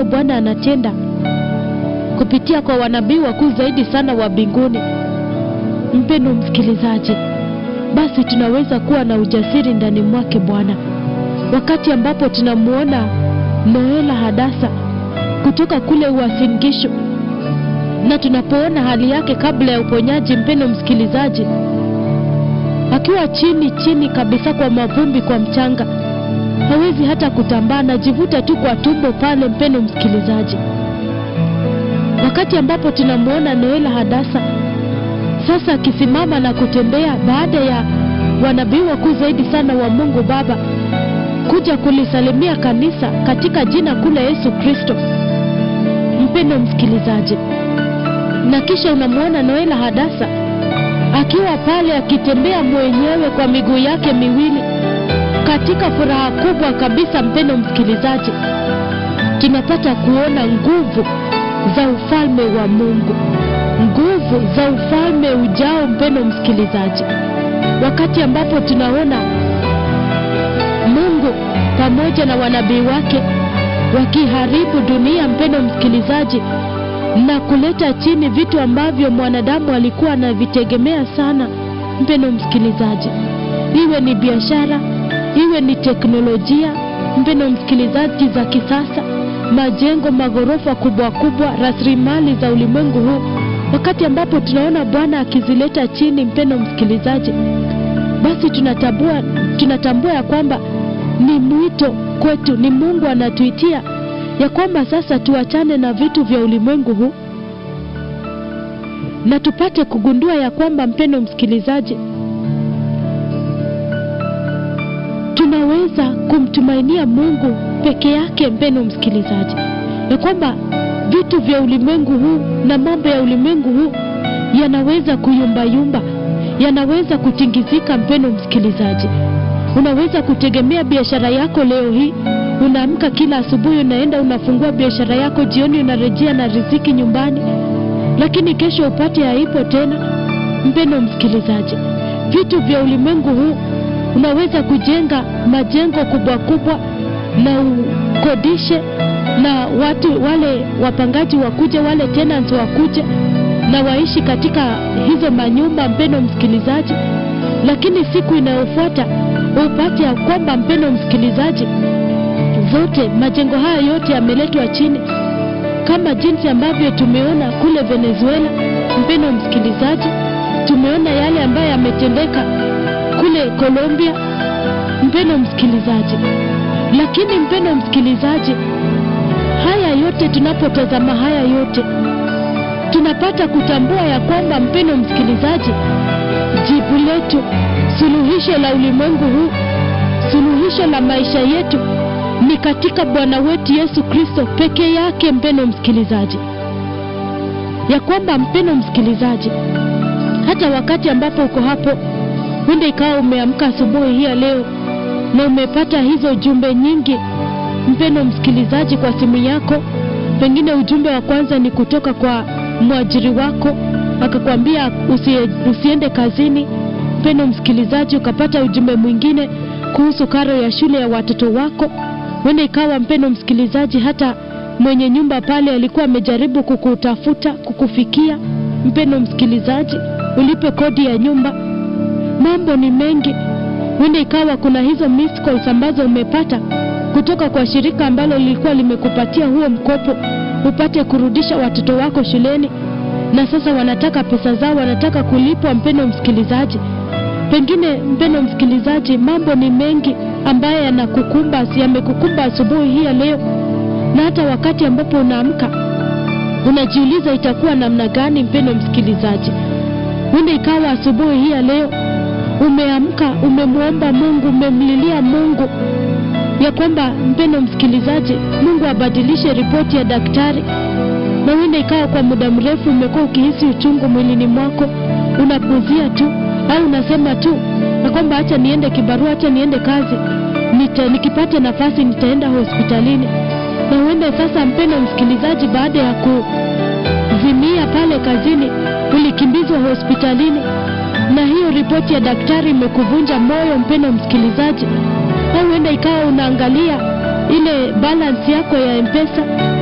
ambayo Bwana anatenda kupitia kwa wanabii wakuu zaidi sana wa mbinguni, mpendo msikilizaji, basi tunaweza kuwa na ujasiri ndani mwake Bwana, wakati ambapo tunamwona Noela Hadasa kutoka kule Uasin Gishu na tunapoona hali yake kabla ya uponyaji, mpendo msikilizaji, akiwa chini chini kabisa kwa mavumbi, kwa mchanga, hawezi hata kutambaa, anajivuta tu kwa tumbo pale, mpendo msikilizaji. Wakati ambapo tunamwona Noela Hadasa sasa akisimama na kutembea baada ya wanabii wakuu zaidi sana wa Mungu Baba kuja kulisalimia kanisa katika jina kuu la Yesu Kristo, mpendo msikilizaji na kisha unamwona Noela Hadasa akiwa pale akitembea mwenyewe kwa miguu yake miwili katika furaha kubwa kabisa. Mpendo msikilizaji, tunapata kuona nguvu za ufalme wa Mungu, nguvu za ufalme ujao, mpendo msikilizaji, wakati ambapo tunaona Mungu pamoja na wanabii wake wakiharibu dunia, mpendo msikilizaji na kuleta chini vitu ambavyo mwanadamu alikuwa anavitegemea sana, mpendo msikilizaji, iwe ni biashara, iwe ni teknolojia, mpendo msikilizaji, za kisasa, majengo, maghorofa kubwa kubwa, rasilimali za ulimwengu huu, wakati ambapo tunaona Bwana akizileta chini, mpendo msikilizaji, basi tunatambua, tunatambua ya kwamba ni mwito kwetu, ni Mungu anatuitia ya kwamba sasa tuachane na vitu vya ulimwengu huu na tupate kugundua ya kwamba, mpendo msikilizaji, tunaweza kumtumainia Mungu peke yake, mpendo msikilizaji, ya kwamba vitu vya ulimwengu huu na mambo ya ulimwengu huu yanaweza kuyumbayumba, yanaweza kutingizika. Mpendo msikilizaji, unaweza kutegemea biashara yako leo hii unaamka kila asubuhi, unaenda unafungua biashara yako, jioni unarejea na riziki nyumbani, lakini kesho upate haipo tena. Mpendo msikilizaji, vitu vya ulimwengu huu, unaweza kujenga majengo kubwa kubwa na ukodishe, na watu wale wapangaji wakuje, wale tenants wakuje na waishi katika hizo manyumba, mpendo msikilizaji, lakini siku inayofuata upate ya kwamba, mpendo msikilizaji zote majengo haya yote yameletwa chini, kama jinsi ambavyo tumeona kule Venezuela. Mpendo msikilizaji, tumeona yale ambayo yametendeka kule Colombia, mpendo msikilizaji. Lakini mpendo msikilizaji, haya yote tunapotazama haya yote tunapata kutambua ya kwamba, mpendo msikilizaji, jibu letu, suluhisho la ulimwengu huu, suluhisho la maisha yetu ni katika Bwana wetu Yesu Kristo peke yake, mpendo msikilizaji, ya kwamba mpendo msikilizaji, hata wakati ambapo uko hapo, huenda ikawa umeamka asubuhi hii ya leo na umepata hizo jumbe nyingi, mpendo msikilizaji, kwa simu yako. Pengine ujumbe wa kwanza ni kutoka kwa mwajiri wako, akakwambia usie, usiende kazini, mpendo msikilizaji, ukapata ujumbe mwingine kuhusu karo ya shule ya watoto wako huenda ikawa mpendo msikilizaji, hata mwenye nyumba pale alikuwa amejaribu kukutafuta, kukufikia, mpendo msikilizaji, ulipe kodi ya nyumba. Mambo ni mengi. Huenda ikawa kuna hizo missed calls ambazo umepata kutoka kwa shirika ambalo lilikuwa limekupatia huo mkopo upate kurudisha watoto wako shuleni, na sasa wanataka pesa zao, wanataka kulipwa. Mpendo msikilizaji, pengine mpendo msikilizaji, mambo ni mengi ambaye yanakukumba yamekukumba asubuhi hii ya leo, na hata wakati ambapo unaamka unajiuliza itakuwa namna gani. Mpendo msikilizaji, huenda ikawa asubuhi hii ya leo umeamka, umemwomba Mungu, umemlilia Mungu ya kwamba mpendo msikilizaji, Mungu abadilishe ripoti ya daktari, na huenda ikawa kwa muda mrefu umekuwa ukihisi uchungu mwilini mwako, unapuzia tu au unasema tu na kwamba acha niende kibarua, acha niende kazi, nita, nikipata nafasi nitaenda hospitalini. Na huenda sasa, mpendo msikilizaji, baada ya kuzimia pale kazini ulikimbizwa hospitalini, na hiyo ripoti ya daktari imekuvunja moyo, mpendo msikilizaji, au huenda ikawa unaangalia ile balance yako ya M-Pesa